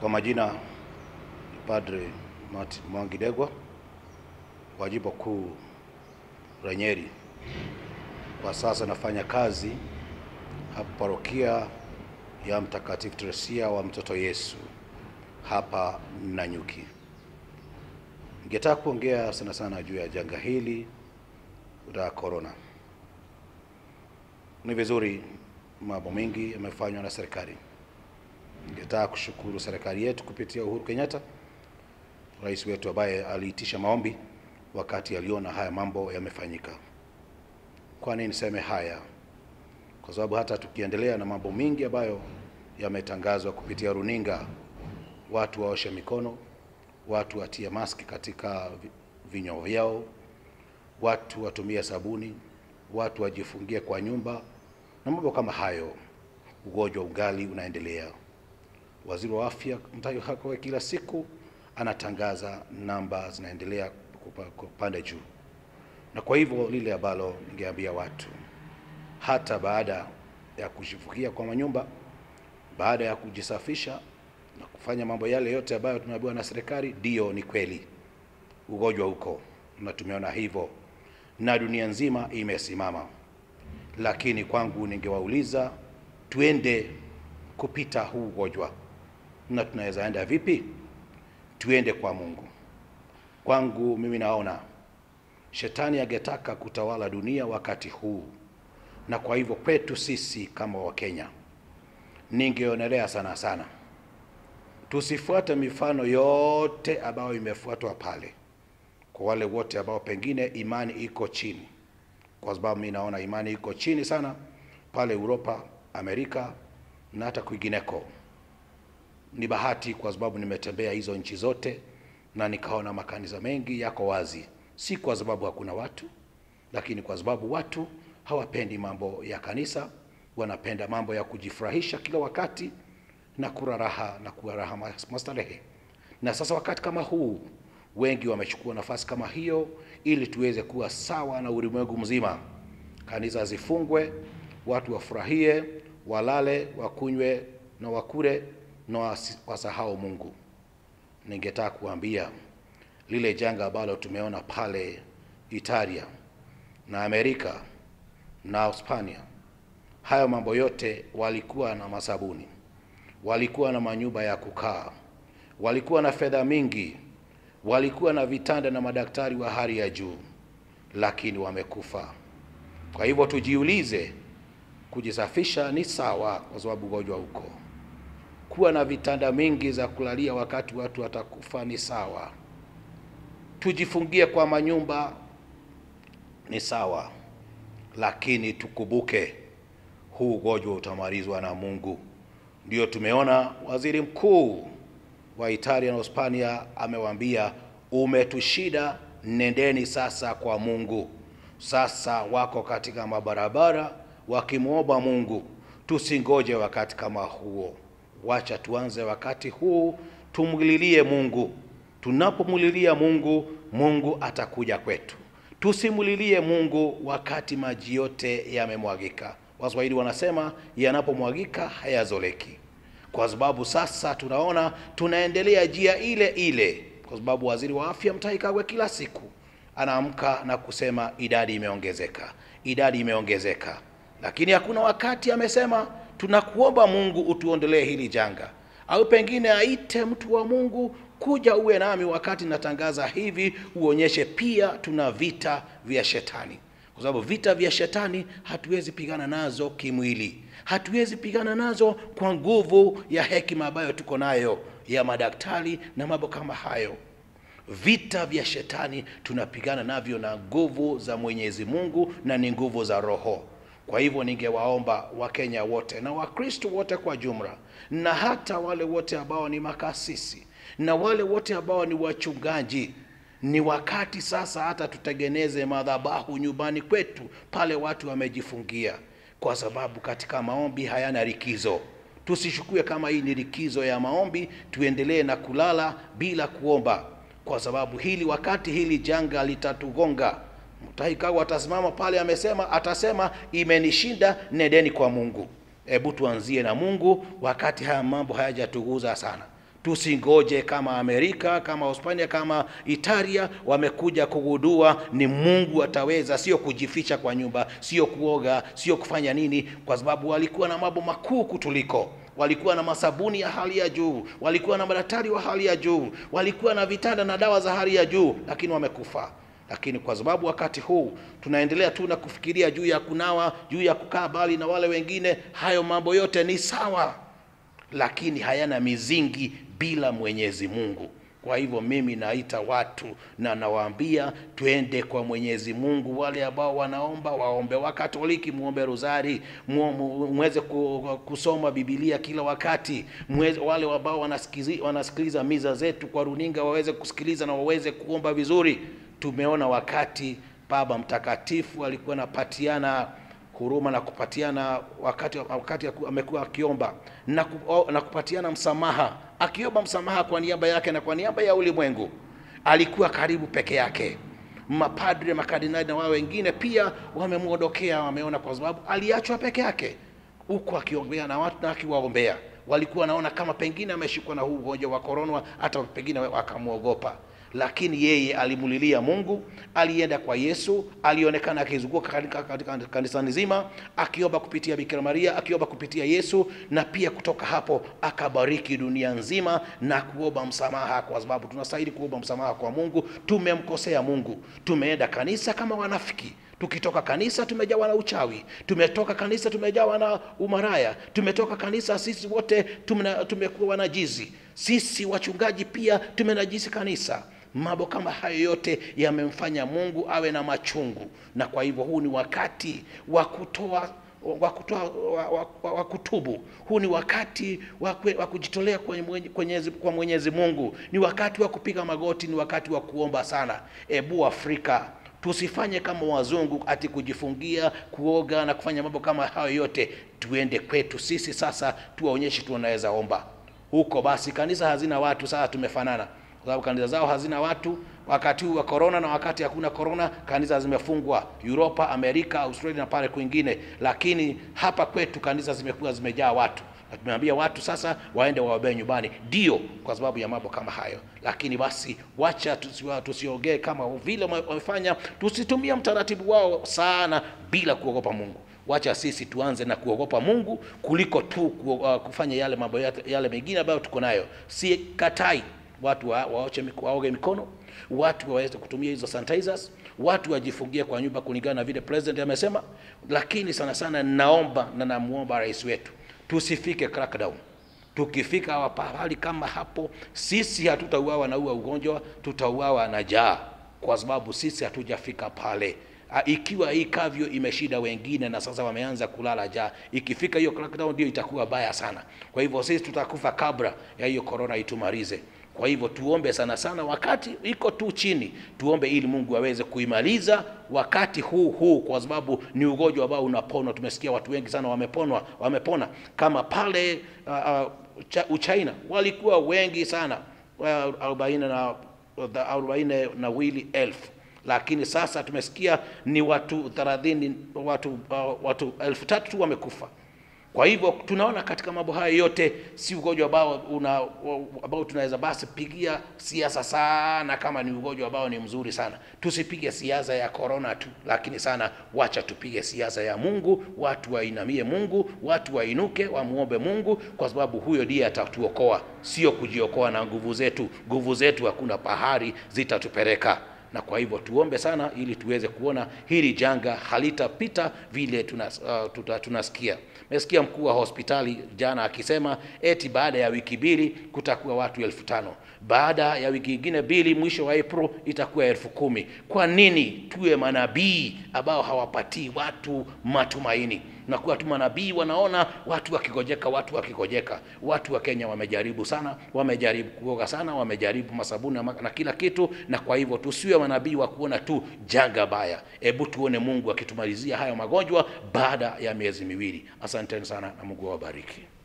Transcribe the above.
Kwa majina ni Padre Martin Mwangi Degwa wa Jimbo Kuu la Nyeri. Kwa sasa nafanya kazi hapa parokia ya Mtakatifu Teresia wa Mtoto Yesu hapa Nanyuki. Ningetaka kuongea sana sana juu ya janga hili la corona. Ni vizuri mambo mengi yamefanywa na serikali. Ningetaka kushukuru serikali yetu kupitia Uhuru Kenyatta, rais wetu ambaye aliitisha maombi wakati aliona haya mambo yamefanyika. Kwa nini niseme haya? Kwa sababu hata tukiendelea na mambo mengi ambayo yametangazwa kupitia runinga, watu waoshe mikono, watu watie maski katika vi- vinywa vyao, watu watumie sabuni, watu wajifungie kwa nyumba na mambo kama hayo, ugonjwa ungali unaendelea. Waziri wa afya Mutahi Kagwe kila siku anatangaza namba zinaendelea kupa- kupanda juu, na kwa hivyo lile ambalo ningeambia watu, hata baada ya kujifungia kwa manyumba, baada ya kujisafisha na kufanya mambo yale yote ambayo tumeambiwa na serikali, ndiyo, ni kweli ugonjwa huko na tumeona hivyo, na dunia nzima imesimama. Lakini kwangu ningewauliza, tuende kupita huu ugonjwa, na tunaweza enda vipi? Tuende kwa Mungu. Kwangu mimi naona shetani angetaka kutawala dunia wakati huu, na kwa hivyo kwetu sisi kama Wakenya ningeonelea sana sana tusifuate mifano yote ambayo imefuatwa pale, kwa wale wote ambao pengine imani iko chini, kwa sababu mimi naona imani iko chini sana pale Uropa, Amerika na hata kwingineko. Ni bahati kwa sababu nimetembea hizo nchi zote na nikaona makanisa mengi yako wazi, si kwa sababu hakuna watu, lakini kwa sababu watu hawapendi mambo ya kanisa, wanapenda mambo ya kujifurahisha kila wakati na kula raha na kuwa raha mas- mastarehe. Na sasa wakati kama huu, wengi wamechukua nafasi kama hiyo ili tuweze kuwa sawa na ulimwengu mzima. Kanisa zifungwe, watu wafurahie, walale, wakunywe na wakule na wasi- wasahau Mungu. Ningetaka kuambia lile janga ambalo tumeona pale Italia na Amerika na Hispania, hayo mambo yote walikuwa na masabuni, walikuwa na manyumba ya kukaa, walikuwa na fedha mingi, walikuwa na vitanda na madaktari wa hali ya juu, lakini wamekufa. Kwa hivyo tujiulize, kujisafisha ni sawa kwa sababu ugonjwa uko. Kuwa na vitanda mingi za kulalia wakati watu watakufa ni sawa. Tujifungie kwa manyumba ni sawa, lakini tukumbuke huu ugonjwa utamalizwa na Mungu. Ndio tumeona waziri mkuu wa Italia na Hispania amewaambia, umetushida, nendeni sasa kwa Mungu. Sasa wako katika mabarabara wakimwomba Mungu. Tusingoje wakati kama huo, wacha tuanze wakati huu, tumlilie Mungu. Tunapomlilia Mungu, Mungu atakuja kwetu. Tusimulilie Mungu wakati maji yote yamemwagika. Waswahili wanasema yanapomwagika hayazoleki, kwa sababu sasa tunaona tunaendelea njia ile ile, kwa sababu waziri wa afya Mutahi Kagwe kila siku anaamka na kusema idadi imeongezeka, idadi imeongezeka, lakini hakuna wakati amesema tunakuomba Mungu utuondolee hili janga, au pengine aite mtu wa Mungu kuja uwe nami wakati natangaza hivi, uonyeshe pia tuna vita vya shetani, kwa sababu vita vya shetani hatuwezi pigana nazo kimwili, hatuwezi pigana nazo kwa nguvu ya hekima ambayo tuko nayo ya madaktari na mambo kama hayo. Vita vya shetani tunapigana navyo na nguvu za Mwenyezi Mungu na ni nguvu za Roho. Kwa hivyo ningewaomba Wakenya wote na Wakristo wote kwa jumla, na hata wale wote ambao ni makasisi na wale wote ambao ni wachungaji, ni wakati sasa hata tutengeneze madhabahu nyumbani kwetu pale watu wamejifungia, kwa sababu katika maombi hayana likizo. Tusishukue kama hii ni likizo ya maombi, tuendelee na kulala bila kuomba, kwa sababu hili wakati hili janga litatugonga. Mutahi Kagwe atasimama pale, amesema atasema, imenishinda, nendeni kwa Mungu. Hebu tuanzie na Mungu wakati haya mambo hayajatuguza sana. Tusingoje kama Amerika, kama Hispania, kama Italia wamekuja kugundua ni Mungu ataweza, sio kujificha kwa nyumba, sio kuoga, sio kufanya nini, kwa sababu walikuwa na mambo makuu kutuliko walikuwa na masabuni ya hali ya juu, walikuwa na madaktari wa hali ya juu, walikuwa na vitanda na dawa za hali ya juu, lakini wamekufa. Lakini kwa sababu wakati huu tunaendelea tu na kufikiria juu ya kunawa, juu ya kukaa mbali na wale wengine, hayo mambo yote ni sawa, lakini hayana mizingi bila Mwenyezi Mungu. Kwa hivyo mimi naita watu na nawaambia twende kwa Mwenyezi Mungu. Wale ambao wanaomba waombe, Wakatoliki muombe rozari, mu- mu- muweze ku- kusoma Biblia kila wakati. Muweze, wale ambao wanasikizi- wanasikiliza miza zetu kwa runinga waweze kusikiliza na waweze kuomba vizuri. Tumeona wakati Baba Mtakatifu alikuwa anapatiana huruma na kupatiana wakati, wakati aku- amekuwa akiomba na, ku, na kupatiana msamaha, akiomba msamaha kwa niaba yake na kwa niaba ya ulimwengu. Alikuwa karibu peke yake. Mapadre, makardinali na wao wengine pia wamemwondokea, wameona kwa sababu aliachwa peke yake huku akiongea na watu na akiwaombea. Walikuwa wanaona kama pengine ameshikwa na huu ugonjwa wa korona, hata pengine wakamwogopa lakini yeye alimulilia Mungu, alienda kwa Yesu, alionekana akizunguka katika katika kanisa nzima akiomba kupitia Bikira Maria, akiomba kupitia Yesu, na pia kutoka hapo akabariki dunia nzima na kuomba msamaha, kwa sababu tunastahili kuomba msamaha kwa Mungu. Tumemkosea Mungu, tumeenda kanisa kama wanafiki tukitoka kanisa tumejawa na uchawi, tumetoka kanisa tumejawa na umaraya, tumetoka kanisa sisi wote tumena- tumekuwa wanajizi, sisi wachungaji pia tumenajisi kanisa. Mambo kama hayo yote yamemfanya Mungu awe na machungu, na kwa hivyo huu ni wakati wa kutoa wa kutoa wa, wa, wa, wa kutubu. Huu ni wakati wa, kwe- wa kujitolea kwenye mwenye- kwenyezi, kwa Mwenyezi Mungu. Ni wakati wa kupiga magoti, ni wakati wa kuomba sana. Ebu Afrika tusifanye kama wazungu ati kujifungia kuoga na kufanya mambo kama hayo yote. Tuende kwetu sisi sasa, tuwaonyeshe tunaweza omba huko. Basi kanisa hazina watu, sasa tumefanana, kwa sababu kanisa zao hazina watu wakati huu wa corona, na wakati hakuna corona kanisa zimefungwa Europa, Amerika, Australia na pale kwingine, lakini hapa kwetu kanisa zimekuwa zimejaa watu na tumeambia watu sasa waende waombee nyumbani, ndio kwa sababu ya mambo kama hayo. Lakini basi wacha tusiwa- tusiongee kama vile wame- wamefanya, tusitumie mtaratibu wao sana bila kuogopa Mungu. Wacha sisi tuanze na kuogopa Mungu kuliko tu ku, uh, kufanya yale mambo yale, yale mengine ambayo tuko nayo. Si katai watu wa, waoche, miko- waoge mikono, watu waweze kutumia hizo sanitizers, watu wajifungie kwa nyumba kulingana na vile president amesema. Lakini sana sana naomba na namuomba rais wetu tusifike crackdown. Tukifika pahali kama hapo, sisi hatutauawa na huo ugonjwa, tutauawa na njaa, kwa sababu sisi hatujafika pale. Ah, Ikiwa hii kavyo imeshida wengine na sasa wameanza kulala njaa, ikifika hiyo crackdown ndio itakuwa baya sana. Kwa hivyo sisi tutakufa kabla ya hiyo corona itumalize. Kwa hivyo tuombe sana sana, wakati iko tu chini, tuombe ili Mungu aweze kuimaliza wakati huu huu, kwa sababu ni ugonjwa ambao unaponwa. Tumesikia watu wengi sana wameponwa, wamepona kama pale uh, uh, Ucha- Uchina walikuwa wengi sana uh, arobaini na arobaini na wili elfu lakini sasa tumesikia ni watu thelathini watu, uh, watu elfu tatu tu wamekufa. Kwa hivyo tunaona katika mambo haya yote si ugonjwa ambao una ambao tunaweza basi pigia siasa sana, kama ni ugonjwa ambao ni mzuri sana. Tusipige siasa ya corona tu, lakini sana wacha tupige siasa ya Mungu. Watu wainamie Mungu, watu wainuke, wamuombe Mungu, kwa sababu huyo ndiye atatuokoa, sio kujiokoa na nguvu zetu. Nguvu zetu hakuna pahali zitatupeleka na kwa hivyo tuombe sana ili tuweze kuona hili janga halitapita vile tunas, uh, tuta, tunasikia. Mesikia mkuu wa hospitali jana akisema eti baada ya wiki mbili kutakuwa watu elfu tano baada ya wiki ingine mbili mwisho wa April itakuwa elfu kumi Kwa nini tuwe manabii ambao hawapatii watu matumaini? Nakuwa tu manabii wanaona watu wakigojeka, watu wakigojeka. Watu wa Kenya wamejaribu sana, wamejaribu kuoga sana, wamejaribu masabuni na, ma- na kila kitu, na kwa hivyo tusiwe manabii wa kuona tu janga baya. Hebu tuone Mungu akitumalizia hayo magonjwa baada ya miezi miwili. Asanteni sana na Mungu awabariki.